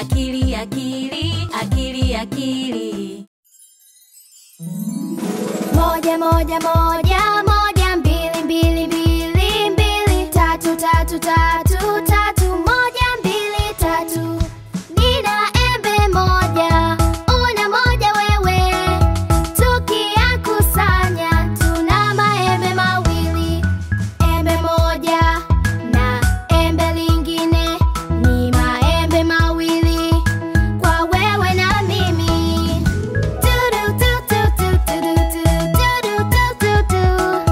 akili akili akili akili Moja moja moja moja mbili mbili mbili mbili tatu tatu tatu tatu moja mbili tatu Nina embe moja una moja wewe tukiyakusanya tuna maembe mawili embe moja na embe lingine ni maembe mawili kwa wewe na mimi Tudu, tu, tu, tu, tudu, tu, tudu, tu, tu, tu.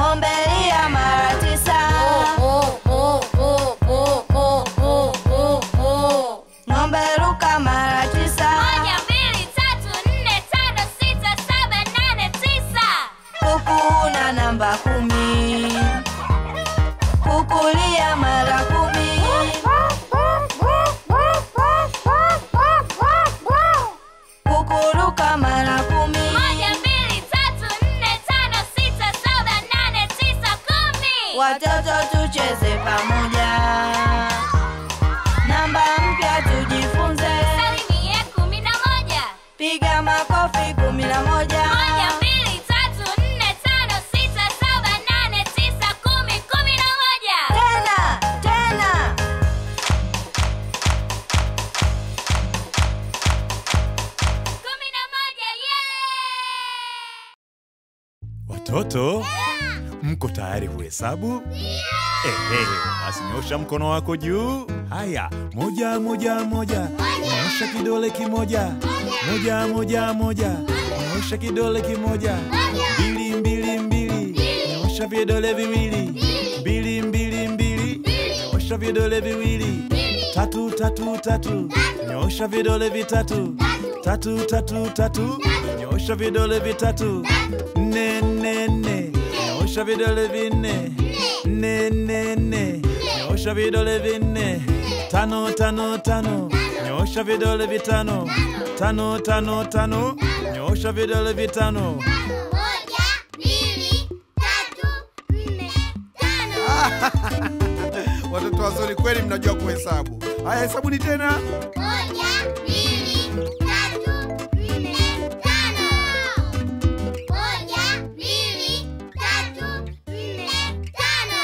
ng'ombe lia mara tisa ng'ombe ruka mara tisa Moja, mbili, tatu, nne, tano, sita, saba, nane, tisa. kuku una namba kumi kukulia mara kumi kukuruka mara kumi Moja, mbili, tatu, nne, tano, sita, saba, nane, tisa, kumi. watoto tucheze pamoja namba mpya tujifunze Salimie kumi na moja. piga makofi kumi na moja Moja, mbili, tatu, nne, tano, sita, saba, nane, tisa, kumi, kumi na moja. tena tena Kumi na moja, yeah! Watoto, mko tayari kuhesabu? Ehe, basi nyosha mkono wako juu. Haya, moja moja moja, nyosha kidole kimoja. Moja moja moja, nyosha kidole kimoja. Mbili mbili mbili, nyosha vidole viwili. Mbili mbili mbili, nyosha vidole viwili. Tatu tatu tatu, nyosha vidole vitatu. Tatu tatu tatu, nyosha vidole vitatu. Nne nne nne, nyosha vidole vinne. Nne nne nne, nyosha vidole vinne. Tano tano tano, nyosha vidole vitano. Tano tano tano, nyosha vidole vitano. Moja, mbili, tatu, nne, tano. Watoto wazuri kweli, mnajua kuhesabu. Haya, hesabuni tena. Moja, mbili, tatu, nne, tano. Moja, mbili, tatu, nne, tano.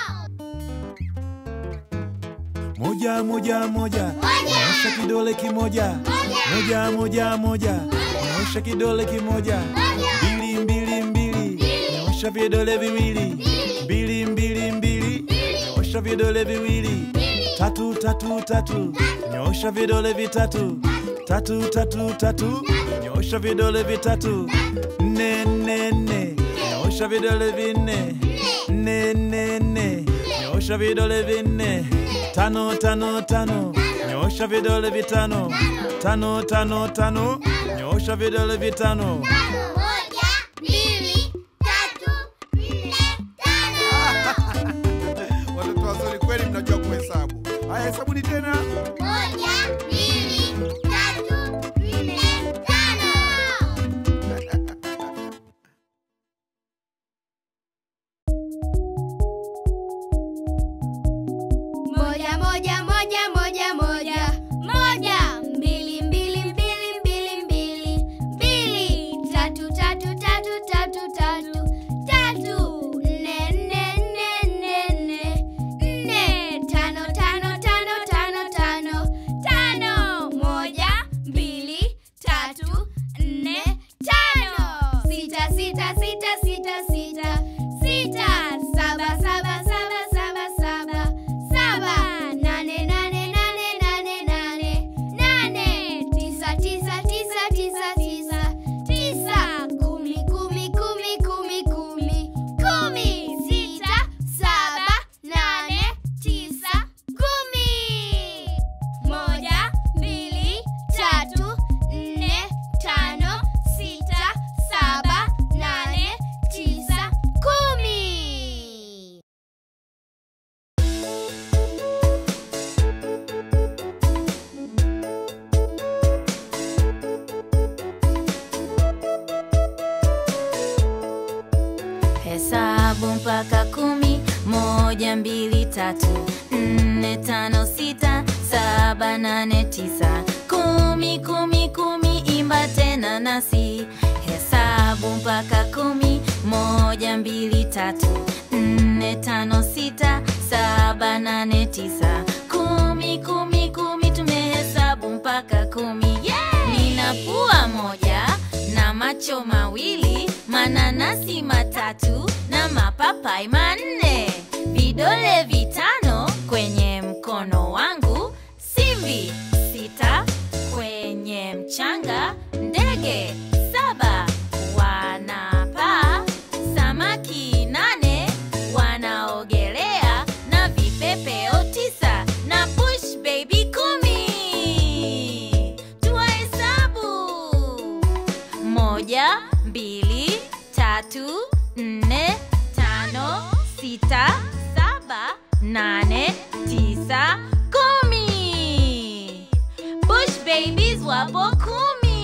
Moja moja moja, nyosha kidole kimoja. Moja moja moja, nyosha kidole kimoja. Mbili mbili mbili, nyosha vidole viwili. Mbili mbili mbili, nyosha vidole viwili. Tatu tatu tatu, nyosha vidole vitatu. Tatu tatu tatu, nyosha vidole vitatu. Nne nne nne, nyosha vidole vinne. Nne nne nne, nyosha vidole vinne. Tano tano tano, nyosha vidole vitano. Tano tano tano, nyosha vidole vitano. Moja, mbili, tatu, nne, tano. Watoto wazuri kweli, mnajua kuhesabu. Haya, hesabuni tena. Moja, mbili, tatu, nne, tano. Moja, moja, moja, moja, moja. Moja, mbili, mbili, mbili, mbili, mbili. Mbili, tatu, tatu, tatu, tatu, tatu. Tatu, nne, nne, nne, nne, nne. Nne, tano, tano, tano, tano, tano. Tano, moja, mbili, tatu, nne, tano. Sita, sita, sita, sita, sita. Sita, saba, saba, saba, saba, saba. Saba, nane, nane, nane, nane, nane. Nane, tisa, tisa, tisa, tisa, tisa. Tisa, kumi, kumi, kumi, kumi, kumi. Kumi, sita, saba, nane, tisa, kumi. Moja, mbili, tatu, nne, tano, sita, saba, nane, tisa, kumi. Hesabu mpaka kumi, moja, mbili, tatu, nne, tano, sita, saba, nane, tisa, kumi, kumi, kumi, imba tena nasi. Hesabu mpaka kumi, moja, mbili, tatu, nne, tano, sita, saba, nane, tisa, kumi, kumi, kumi, tumehesabu mpaka kumi. Nina pua moja na macho mawili, mananasi matatu na mapapai manne, vidole vitano kwenye mkono wangu, simbi sita kwenye mchanga, ndege saba wanapaa, samaki nane sita saba nane tisa kumi bush babies wapo kumi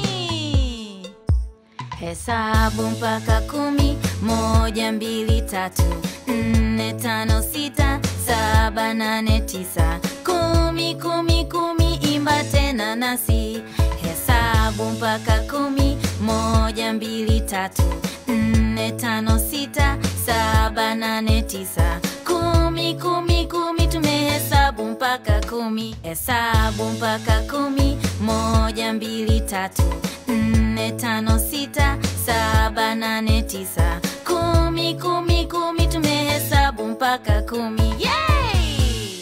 hesabu mpaka kumi moja mbili tatu nne tano sita saba nane tisa kumi kumi kumi imba tena nasi hesabu mpaka kumi moja mbili tatu nne tano sita saba nane tisa kumi kumi kumi tumehesabu mpaka kumi hesabu mpaka kumi moja mbili tatu nne tano sita saba nane tisa kumi kumi kumi tumehesabu mpaka kumi Yay!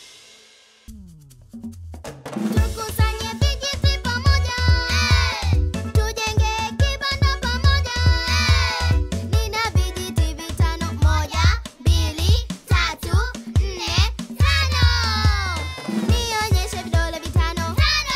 Tukusanye vijiti pamoja, tujenge kibanda pamoja. Nina vijiti vitano, moja, mbili, tatu, nne, tano. Nionyeshe vidole vitano.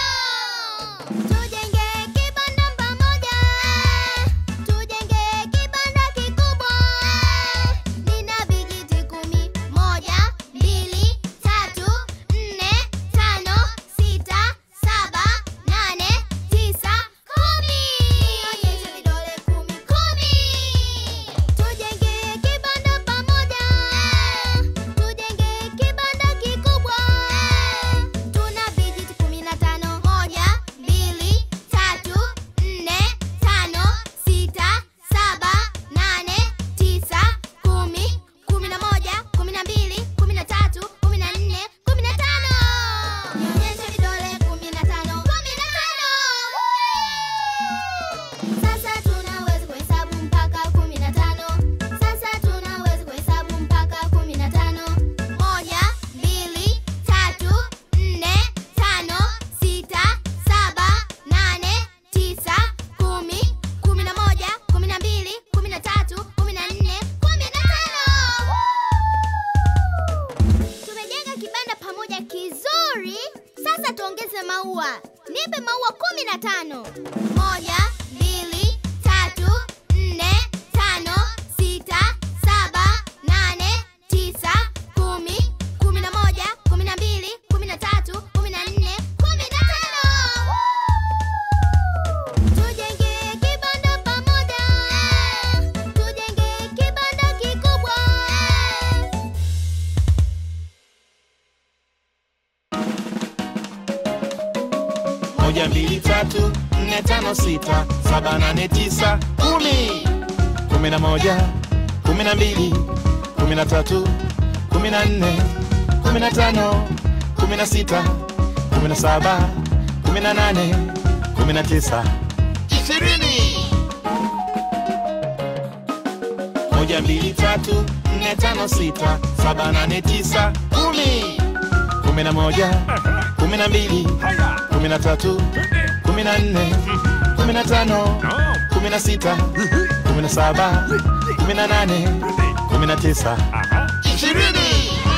Tujenge kibanda pamoja, tujenge kibanda kikubwa. Nina vijiti kumi, moja, mbili, tatu, nne, tano, sita, saba, nane, tisa, kumi. Nionyeshe vidole kumi, kumi. Tujenge kibanda pamoja, tujenge kibanda kikubwa. Tuna vijiti kumi na tano, moja, mbili, tatu, nne, tano, sita, saba, nane, tisa, kumi, kumi na moja, kumi na mbili, kumi na tatu, kumi na nne, kumi na tano. Nionyeshe vidole kumi na tano, kumi na tano. Sasa tunaweza kuhesabu mpaka kumi na tano. Sasa tunaweza kuhesabu mpaka kumi na tano. Moja, mbili, tatu, nne, tano, sita, saba, nane, tisa, kumi, kumi na moja, kumi na mbili, kumi na tatu, kumi na nne, kumi na tano. Tumejenga kibanda pamoja kizuri. Sasa tuongeze maua. Nipe maua kumi na tano. Moja, mbili, tatu, nne, tano, sita, saba, nane, tisa, kumi, kumi na moja, kumi na mbili, kumi na tatu, kumi na nne, kumi na tano. Tujenge kibanda pamoja. Tujenge kibanda kikubwa. moja mbili tatu nne tano sita saba nane tisa kumi kumi na moja kumi na mbili kumi na tatu kumi na nne kumi na tano kumi na sita kumi na saba kumi na nane kumi na tisa ishirini moja mbili tatu nne tano sita saba nane tisa kumi kumi na moja kumi na mbili kumi na tatu kumi na nne kumi na tano kumi na sita kumi na saba kumi na nane kumi na tisa ishirini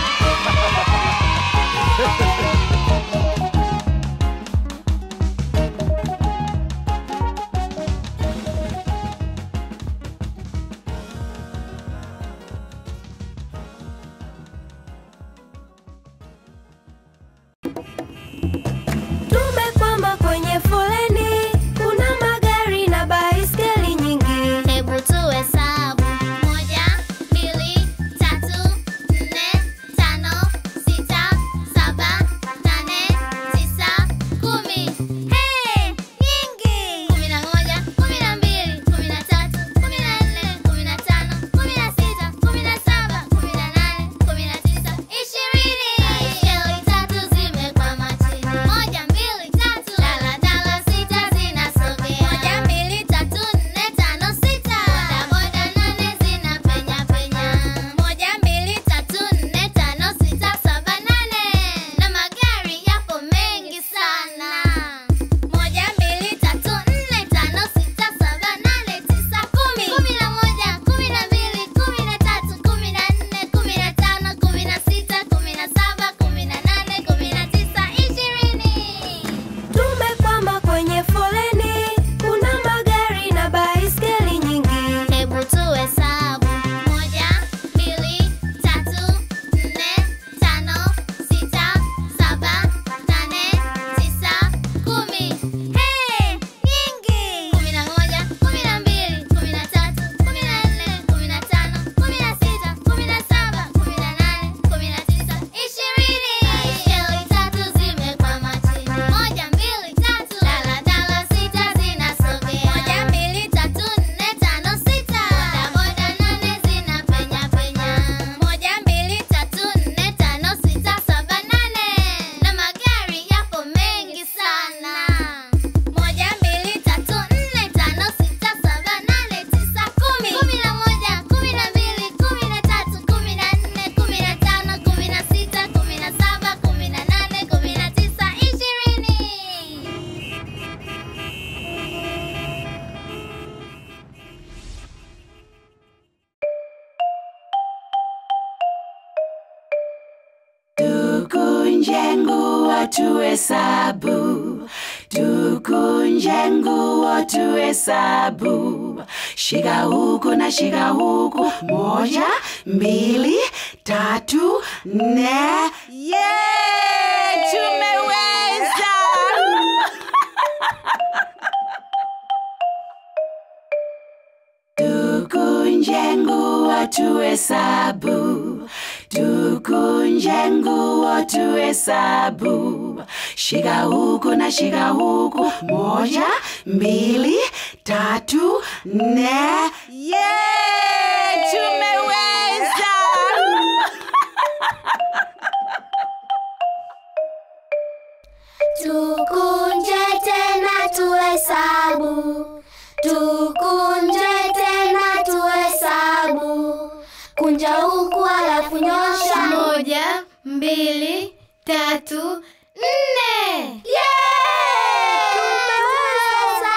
Tumekwama kwenye foleni, kuna magari na baiskeli nyingi. Hebu tuhesabu. Moja, mbili, tatu, nne, tukunje nguo tuhesabu, tukunje nguo tuhesabu, shika huku na shika huku, moja, mbili, tatu, nne. Yeah, tumeweza! Tukunje nguo tuhesabu, tukunje nguo tuhesabu, shika huku na shika huku, moja, mbili, tatu, nne. Yeah, tumeweza! Tukunje tena tuhesabu, tukunje tena tuhesabu, kunja huku alafu nyosha. Moja, mbili, tatu, nne. Yeah! Tumeweza!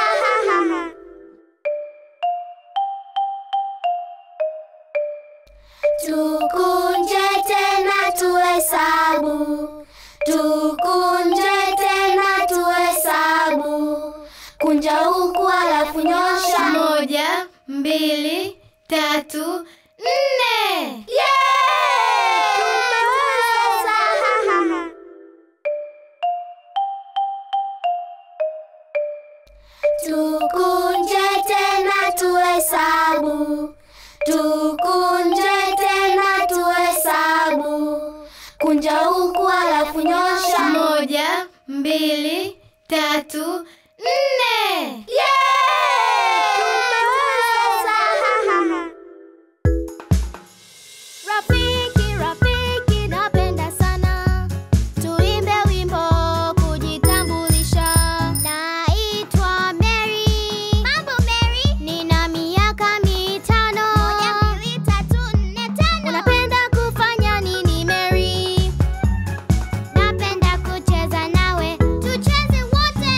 Tukunje tena tuhesabu, tukunje tena tuhesabu, kunja huku alafu nyosha. Moja, mbili, tatu, nne. Yeah! Tumeweza! Tukunje tena tuhesabu, tukunje tena tuhesabu, kunja huku alafu nyosha. Moja, mbili, tatu, nne. Yeah! Tumeweza! Rafiki, rafiki, napenda sana tuimbe wimbo kujitambulisha. Naitwa Mary. Mambo Mary, nina miaka mitano. Moja, mbili, tatu, nne, tano. Unapenda kufanya nini Mary? Napenda kucheza nawe, tucheze wote.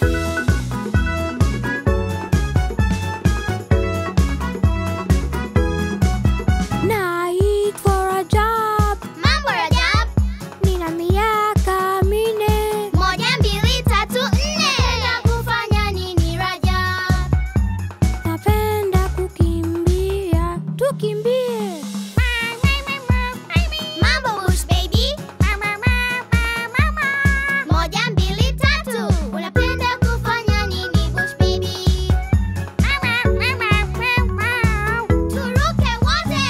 Naitwa Rajab, Mambo Rajab. nina miaka minne. Moja, mbili, tatu, nne. Unapenda kufanya nini Rajab? Napenda kukimbia, tukimbie. Mambo Bush baby. Moja, mbili, tatu. Unapenda kufanya nini Bush baby? Turuke wote.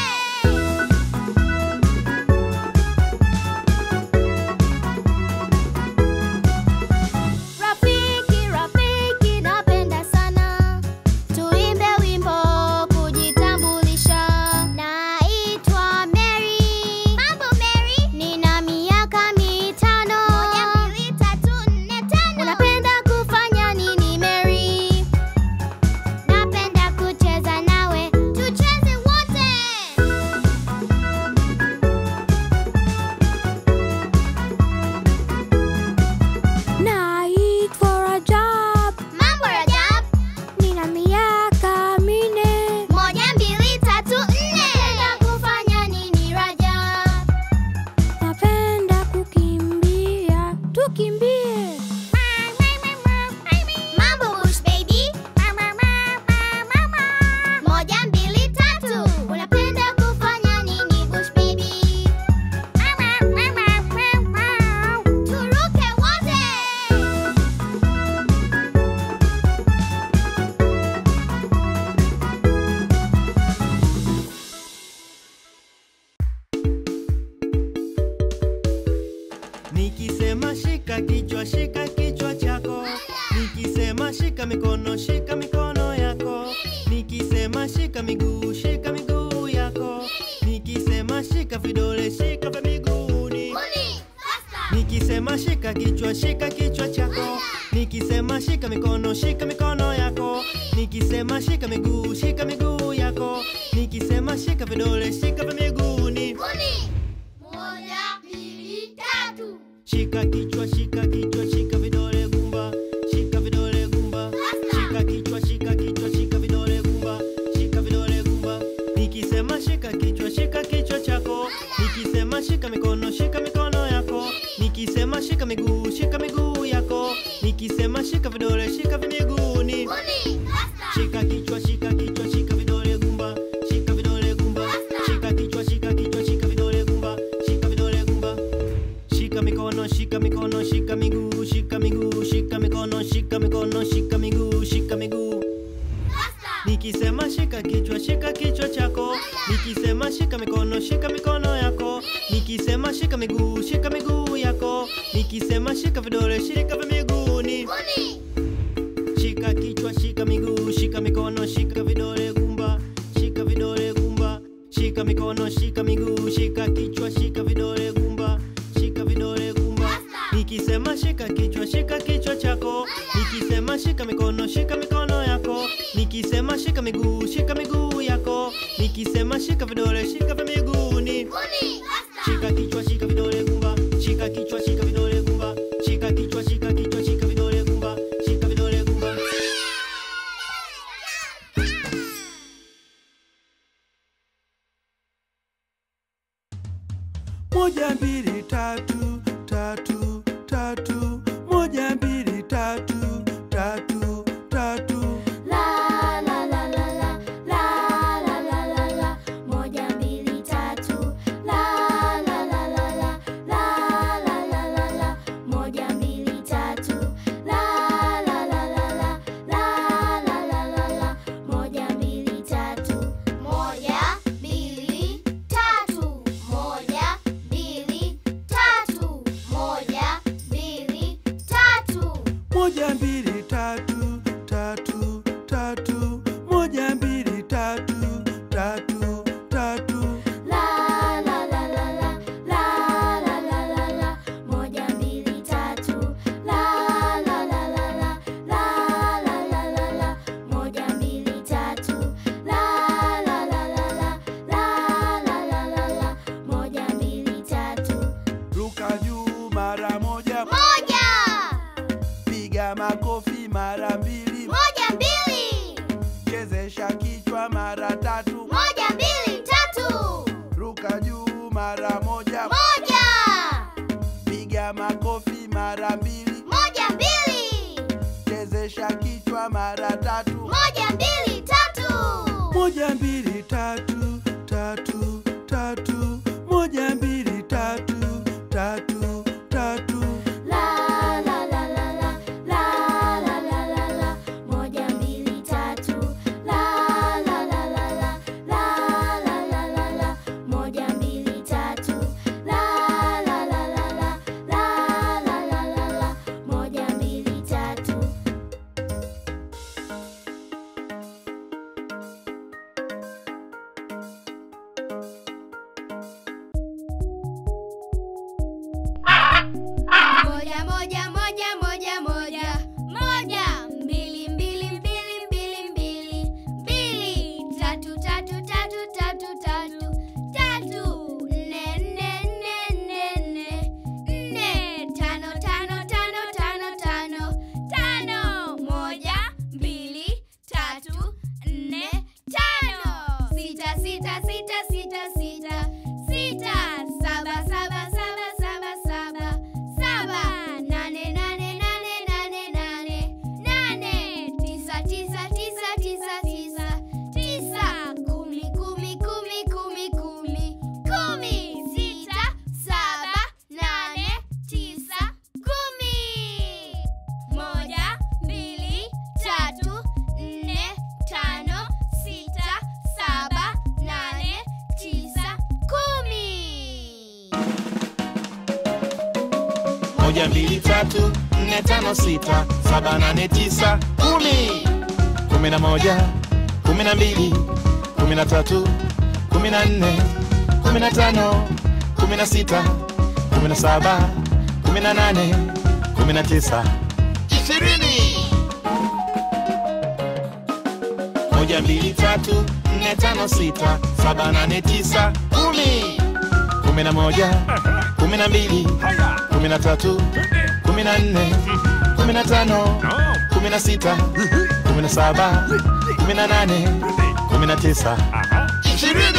Rafiki, rafiki, napenda sana tuimbe wimbo kujitambulisha. Naitwa Mary. Mambo Mary, nina miaka mitano. Moja, mbili, tatu, nne, tano. Unapenda kufanya nini Mary? Napenda kucheza nawe, tucheze wote. Naitwa Rajab, Mambo Rajab. nina miaka minne. Moja, mbili, tatu, nne. Unapenda kufanya nini Rajab? Napenda kukimbia, tukimbie. Mambo Bush baby. Moja, mbili, tatu. Unapenda kufanya nini Bush baby? Turuke wote. Nikisema shika kichwa, shika kichwa chako. Nikisema shika mikono, shika mikono yako. Nikisema shika miguu, shika miguu yako. Nikisema shika vidole, shika vya miguuni. Nikisema shika kichwa, shika kichwa chako. Nikisema shika mikono, shika mikono yako. Nikisema shika miguu, shika miguu yako. Nikisema shika vidole, shika vya miguuni. Moja, mbili, tatu. Shika kichwa, shika kichwa, shika vidole gumba, shika vidole gumba. Shika kichwa, shika kichwa, shika vidole gumba, shika vidole gumba. Nikisema shika kichwa, shika kichwa chako. Nikisema shika mikono, shika mikono yako. Nikisema nikisema shika miguu shika miguu yako nikisema shika vidole shika vimiguuni shika kichwa shika kichwa shika vidole gumba shika vidole gumba shika kichwa shika kichwa shika vidole gumba shika vidole gumba shika mikono shika mikono shika miguu shika miguu shika mikono shika mikono shika miguu shika miguu nikisema shika kichwa shika kichwa chako nikisema shika mikono shika mikono yako nikisema shika miguu shika miguu yako nikisema shika vidole shika vya miguuni shika kichwa shika miguu shika mikono shika vidole gumba shika vidole gumba shika mikono shika miguu shika kichwa shika vidole gumba shika vidole gumba nikisema shika kichwa shika kichwa chako nikisema shika mikono shika mikono yako nikisema shika miguu shika miguu yako nikisema shika vidole shika vya miguuni shika kichwa shika vidole gumba shika kichwa shika vidole gumba shika kichwa shika kichwa shika vidole gumba shika vidole gumba moja mbili tatu tatu tatu moja mbili tatu tatu tatu La la la la la la la la la la moja mbili tatu la la la la la la la la la la moja mbili tatu la la la la la la la la la la moja mbili tatu moja mbili tatu moja mbili tatu moja mbili tatu moja mbili tatu tatu tatu moja mbili tatu tatu tatu La la la la la la la la la la moja mbili tatu la la la la la la la la la la moja mbili tatu la la la la la la la la la la moja mbili tatu ruka juu mara moja moja piga makofi mara mbili moja mbili chezesha kichwa mara tatu moja mbili tatu ruka juu mara moja moja piga makofi mara mbili moja mbili chezesha kichwa mara tatu moja mbili tatu moja mbili tatu tatu tatu moja mbili tatu tatu tatu La la la la la la la la la la moja mbili tatu la la la la la la la la la la moja mbili tatu la la la la la la la la la la moja mbili tatu Moja moja moja moja moja moja mbili mbili mbili mbili mbili mbili tatu tatu tatu tatu tatu tatu nne nne nne nne nne nne tano tano tano tano tano tano moja mbili tatu nne tano sita sita sita sita sita sita saba saba saba saba saba saba nane nane nane nane nane nane tisa tisa tisa tisa tisa tisa kumi kumi kumi kumi kumi kumi sita saba nane tisa kumi moja mbili tatu nne tano sita saba nane tisa kumi moja mbili tatu nne tano sita saba nane tisa kumi kumi na moja kumi na mbili kumi na tatu kumi na nne kumi na tano kumi na sita kumi na saba kumi na nane kumi na tisa ishirini moja mbili tatu nne tano sita saba nane tisa kumi kumi na moja kumi na mbili kumi na tatu kumi na nne kumi na tano kumi na sita kumi na saba kumi na nane kumi na tisa ishirini